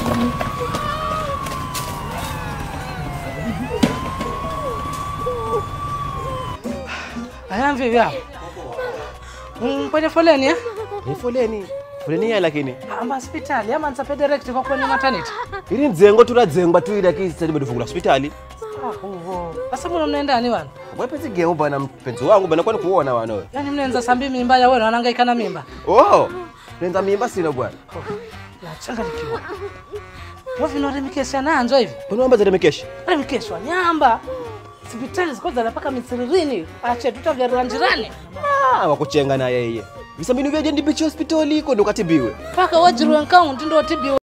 Aya vipi hapo? Mm, kwenye foleni eh? Ni foleni. Foleni ya lakini. Amba hospitali ama nsape direct kwa kwenye maternity. Ili nzengo tunadzengwa tu ila kisi sasa bado hospitali. Ah, uvo. Sasa mbona mnaenda ni wana? Wewe pezi geo bana mpenzi wangu bana kwani kuona wana wewe. Yaani mnaanza sambi mimba ya wewe wanahangaika na mimba. Oh. Nenda mimba sina bwana. La changanikiwa. Wewe vinorimikesha nanzo hivi. Mbona amba zile mekeshi? Remikeshwa nyamba. Hospitali ziko za mpaka misiririni. Ache tutavyarua njirani. Ah, wakuchenga na yeye. Visa mbinu vya jendi bichi hospitali iko ndo katibiwe. Paka wajirwe nkaundi ndo tibiwe.